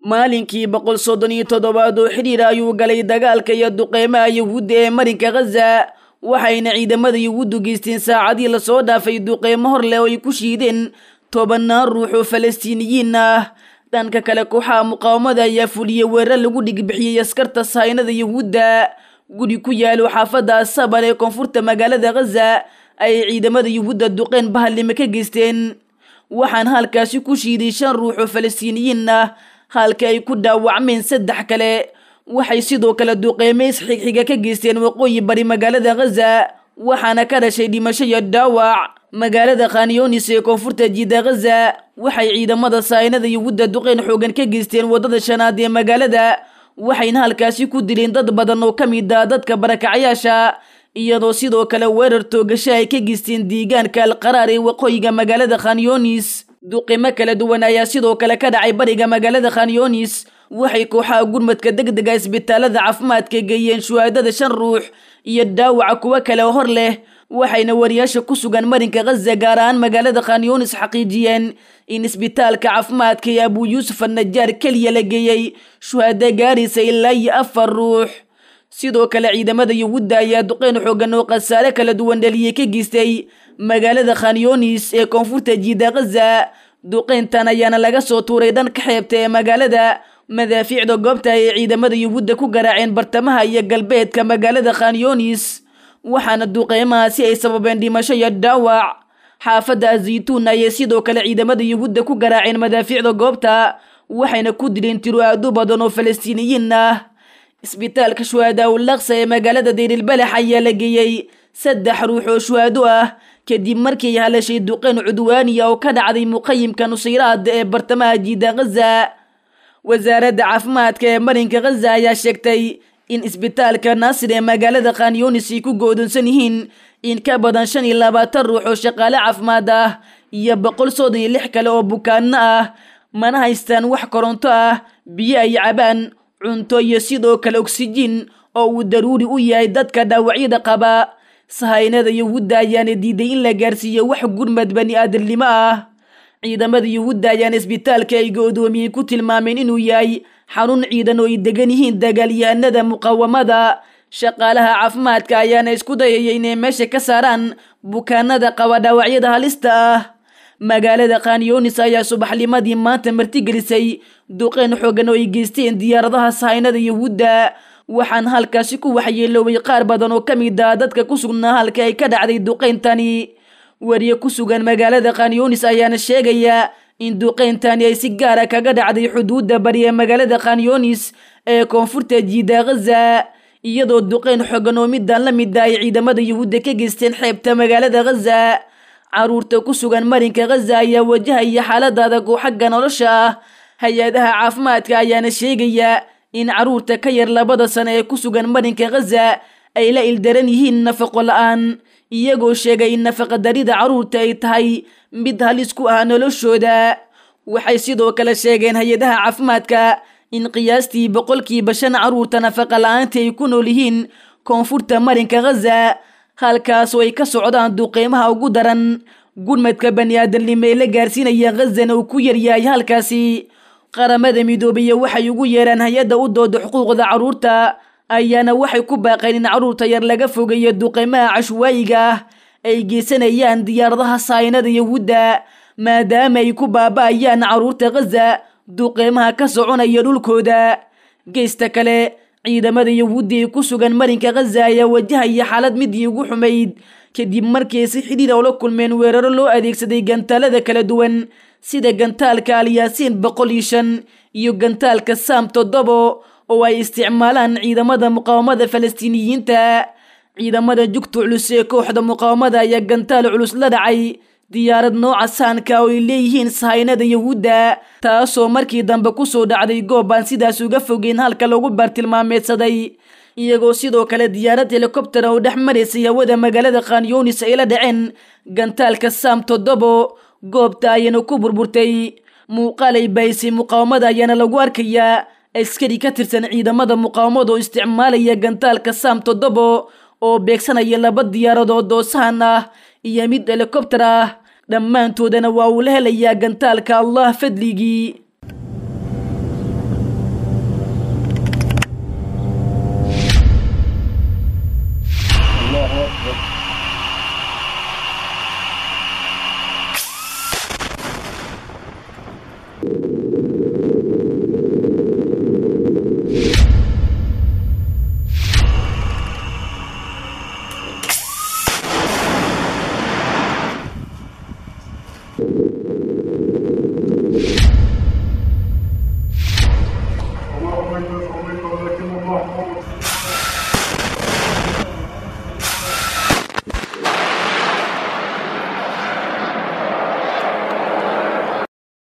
maalinkii boqol soddon iyo toddobaad oo xidhiir ayuu galay dagaalka iyo duqeymaha yuhuudda ee marinka khaza waxayna ciidamada yuhuuddu geysteen saacadii lasoo dhaafay duqeymo hor leh oo ay ku shiideen tobannaan ruux oo falastiiniyiin ah dhanka kale kooxaha muqaawamada ayaa fuliyey weerar lagu dhigbixiyey askarta sahaynada yuhuudda guri ku yaalo xaafadda asabal ee koonfurta magaalada khaza ayay ciidamada yuhuudda duqeyn bahallime ka geysteen waxaan halkaasi ku shiiday shan ruux oo falastiiniyiin ah halka ay ku dhaawacmeen saddex kale waxay sidoo kale duqeyme isxigxiga ka geysteen waqooyi bari magaalada khaza waxaana ka dhashay dhimasho iyo dhaawac magaalada khanyonis ee koonfurta jiida khaza waxay ciidamada sahaynada yuhuudda duqeyn xoogan ka geysteen waddada shanaad ee magaalada waxayna halkaasi ku dileen dad badan oo ka mid ah dadka barakacayaasha iyadoo sidoo kale weerar toogasho ay ka geysteen deegaanka alqaraar ee waqooyiga magaalada khanyonis duqimo kala duwan ayaa sidoo kale ka dhacay bariga magaalada khanyonis waxay kooxaha gurmadka degdega isbitaalada caafimaadka geeyeen shuhaadada shan ruux iyo dhaawaca kuwo kale oo hor leh waxayna wariyaasha ku sugan marinka khaza gaar ahaan magaalada khanyonis xaqiijiyeen in isbitaalka caafimaadka ee abuu yuusuf annajaar keliya la geeyey shuhaado gaaraysa ilaa iyo afar ruux sidoo kale ciidamada yuhuudda ayaa duqeyn xoogan oo khasaare kala duwan dhaliyey ka geystay magaalada khanyonis ee koonfurta jiida khaza duqeyntan ayaana laga soo tuuray dhanka xeebta ee magaalada madaafiicda goobta ay ciidamada yuhuudda ku garaaceen bartamaha iyo galbeedka magaalada khanyonis waxaana duqeymahaasi ay sababeen dhimasho iyo dhaawac xaafadda azaytuun ayay sidoo kale ciidamada yuhuudda ku garaaceen madaafiicda goobta waxayna ku dileen tiro aadu badan oo falastiiniyiin ah isbitaalka shuhaada ulaqsa ee magaalada deyrilbalax ayaa la geeyey saddex ruux oo shuhaado ah kadib markii ay halashay duqeyn cudwaaniya oo ka dhacday muqayimka nusayraad ee bartamaha jiida khaza wasaaradda caafimaadka ee marinka khaza ayaa sheegtay in isbitaalka naasir ee magaalada khanyonis ay ku go'doonsan yihiin in ka badan shan iyo labaatan ruux oo shaqaale caafimaad ah iyo boqol soddon iyo lix kale oo bukaanno ah mana haystaan wax koronto ah biyo ay cabaan cunto iyo sidoo kale oksijiin oo uu daruuri u yahay dadka dhaawacyada qaba sahaynada yuhuudda ayaana diiday in la gaarsiiyo wax gurmad bani aadamnimo ah ciidamada yuhuudda ayaana isbitaalka ay go'doomiyey ku tilmaameen inuu yahay xarun ciidan oo ay degan yihiin dagaalyahanada muqaawamada shaqaalaha caafimaadka ayaana isku dayaya inay meesha ka saaraan bukaanada qaba dhaawacyada halista ah magaalada khanyonis ayaa subaxnimadii maanta martigelisay duqeyn xoogan oo ay geysteen diyaaradaha sahaynada yuhuudda waxaan halkaasi ku waxyeeloobay qaar badan oo ka mid ah dadka ku sugnaa halka ay ka dhacday duqeyntani wariye ku sugan magaalada khanyonis ayaana sheegaya in duqeyntani ay si gaara kaga dhacday xuduudda bari ee magaalada khanyonis ee koonfurta jiida khaza iyadoo duqeyn xoogan oo midaan la mid ah ay ciidamada yuhuudda ka geysteen xeebta magaalada khaza caruurta ku sugan marinka khaza ayaa wajahaya xaalada adag oo xagga nolosha ah hay-adaha caafimaadka ayaana sheegaya in caruurta ka yar labada sano ee ku sugan marinka khaza ay la ildaran yihiin nafaqo la-aan iyagoo sheegay in nafaqadarida caruurta ay tahay mid halis ku ah noloshooda waxay sidoo kale sheegeen hay-adaha caafimaadka in qiyaastii boqolkiiba shan caruurta nafaqa la-aanta ay ku nool yihiin koonfurta marinka khaza halkaas oo ay ka socdaan duqeymaha ugu daran gurmadka bani aadamnimo ee la gaarsiinaya khazana uu ku yaryahay halkaasi qaramada midoobiya waxay ugu yeeraan hay-adda u dooda xuquuqda carruurta ayaana waxay ku baaqeen in carruurta yar laga fogeeyo duqeymaha cashwaayiga ah ay geysanayaan diyaaradaha saynada yahuudda maadaama ay ku baaba'ayaan carruurta khaza duqeymaha ka soconaya dhulkooda geysta kale ciidamada yahuudda ee ku sugan marinka khaza ayaa wajahaya xaalad midii ugu xumayd kadib markii ay si xidhiir oo la kulmeen weeraro loo adeegsaday gantaalada kala duwan sida gantaalka alyaasiin boqol iyo shan iyo gantaalka saam toddobo oo ay isticmaalaan ciidamada muqaawamada falastiiniyiinta ciidamada jugta culus ee kooxda muqaawamada ayaa gantaal culus la dhacay diyaarad nooca saanka oo ay leeyihiin sahaynada yahuudda taasoo markii dambe kusoo dhacday goob aan sidaas uga fogeyn halka lagu baartilmaameedsaday iyagoo sidoo kale diyaarad helikobter oo dhex maraysay hawada magaalada khanyunis ay la dhaceen gantaalka saam toddobo goobta ayana ku burburtay muuqaal ay bahisay muqaawamada ayaana lagu arkayaa askari ka tirsan ciidamada muqaawamada oo isticmaalaya gantaalka saam toddobo oo beegsanaya laba diyaaradood oo sahan ah iyo mid helikobter ah dhammaantoodana waa uu la helayaa gantaalka allah fadligii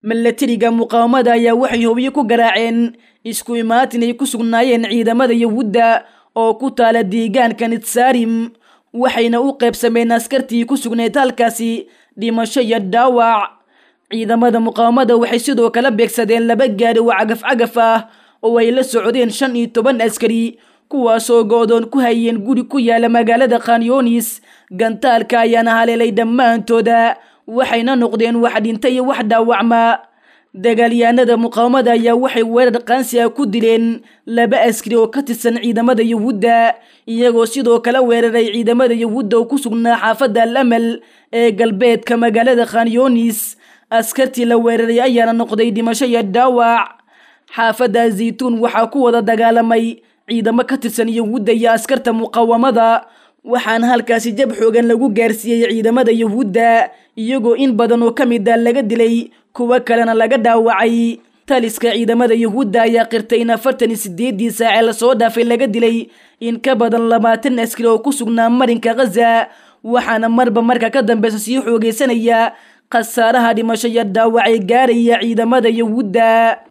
milatariga muqaawamada ayaa waxay hobyo ku garaaceen isku imaatin ay ku sugnaayeen ciidamada yahuudda oo ku taala deegaanka nitsaarim waxayna u qaybsameen askartii ku sugnayd halkaasi dhimasho iyo dhaawac ciidamada muqaawamada waxay sidoo kale beegsadeen laba gaari oo cagaf cagaf ah oo ay la socdeen shan iyo toban askari kuwaasoo go-doon ku hayeen guri ku yaala magaalada khanyoonis gantaalka ayaana haleelay dhammaantooda waxayna noqdeen wax dhinta iyo wax dhaawacma dagaalyahanada muqaawamada ayaa waxay weerar qaansi ah ku dileen laba askari oo ka tirsan ciidamada yahuudda iyagoo sidoo kale weeraray ciidamada yahuudda oo ku sugnaa xaafadda al amal ee galbeedka magaalada khanyoonis askartii la weeraray ayaana noqday dhimasho iyo dhaawac xaafadda zaytuun waxaa ku wada dagaalamay ciidamo ka tirsan yahuudda iyo askarta muqaawamada waxaana halkaasi jab xoogan lagu gaarsiiyey ciidamada yahuudda iyagoo in badan oo ka mid a laga dilay kuwo kalena laga dhaawacay taliska ciidamada yahuudda ayaa qirtay in afartan iyo sideedii saacee lasoo dhaafay laga dilay in ka badan labaatan askari oo ku sugnaa marinka khaza waxaana marba marka ka dambeysa sii xoogeysanaya khasaaraha dhimasho iyo dhaawacay gaaraya ciidamada yahuudda